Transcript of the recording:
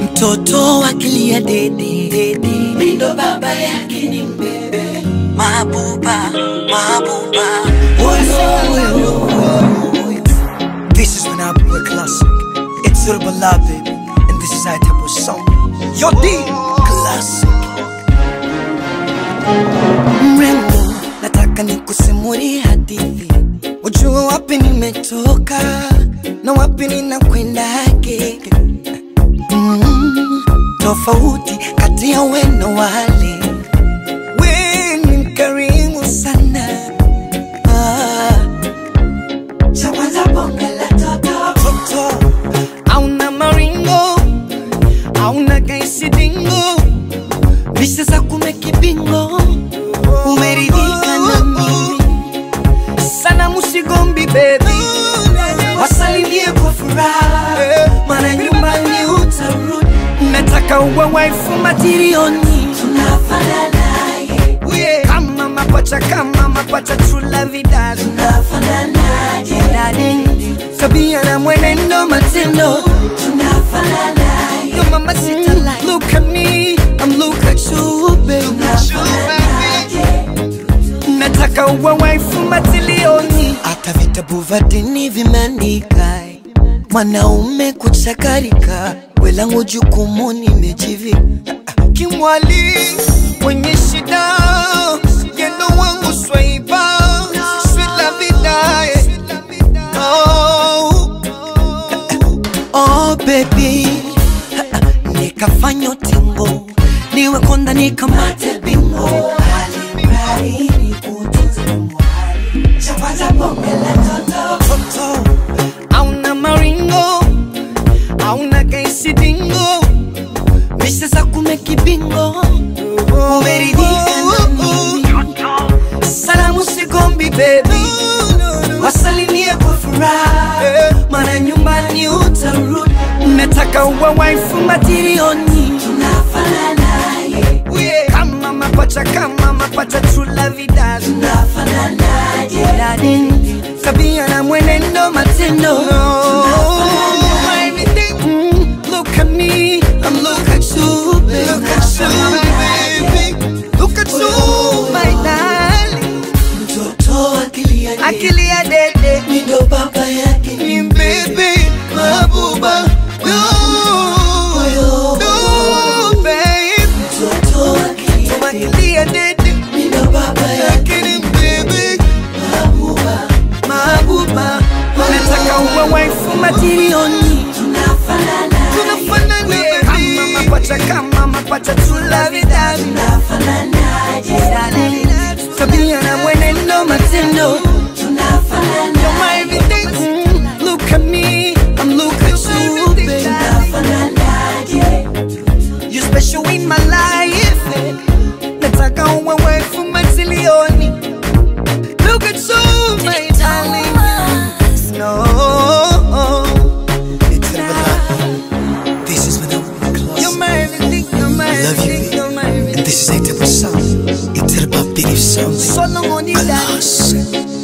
mtoto akilia dede dede, mindo baba yake ni mbebe mabuba mabuba Woyo, woyo, woyo. This is when I play classic. It's Urban Love, baby. And this is our type of song. Yo, D, classic. Mrembo, nataka nikusimulie hadithi, ujue wapi nimetoka na wapi ninakwendake. Mm, tofauti kati ya we na wale, we ni mkarimu sana ah. Cha kwanza bonge la toto toto, hauna maringo, hauna kaisidingo, mishe za kumekibingo, umeridhika na mimi sana, musigombi baby, wasalimie kwa furaha, maana nyumbani utarudi. Nataka uwe waifu matirioni, tunafanana yeah. kama mapacha, kama mapacha, true love dad, tunafananaje darling, tabia na mwenendo, matendo, tunafananaje Yo mama sita like, look at me, I'm look at you baby, nataka uwe waifu matilioni, hata vitabu vya dini vimeandika mwanaume kuchakarika, welangu jukumu nimejivika kimwali mwenye shida yendo wangu swaiba swila vidae oh, oh baby nikafanya utingo niwe konda nikamate bingo Alimradi nikutunze mwali. Cha kwanza bonge la toto toto hauna maringo hauna kaisidingo mishe za kumekibingo umeridhika na mimi salamu sigombi bebi wasalimie kwa furaha mana nyumbani utarudi nataka uwe waifu matirioni tunafananaje kama mapacha kama mapacha trula vidal tunafananaje darling tabia na mwenendo matendo Everything, mm, look at me I'm look at you baby Look at you baby Look at you my darling Mtoto akilia dede Akilia dede Mindo baba yake ni mbebe Mabuba No No baby Mtoto akilia dede Mindo baba yake ni mbebe Mabuba Mabuba Nataka uwe waifu matirioni Tunafanana Kama mapacha kama mapacha tulavidani Tunafananaje Tabia na mwenendo matendo Tunafanana You're my everything mm, Look at me I'm look at you baby You special in my life Nataka uwe waifu matilioni Look at you my darling No It's never This is when I'm close You're my everything You're my I love you, everything babe. You're my everything And this is a type of song. It's about belief song. Solo money Alas.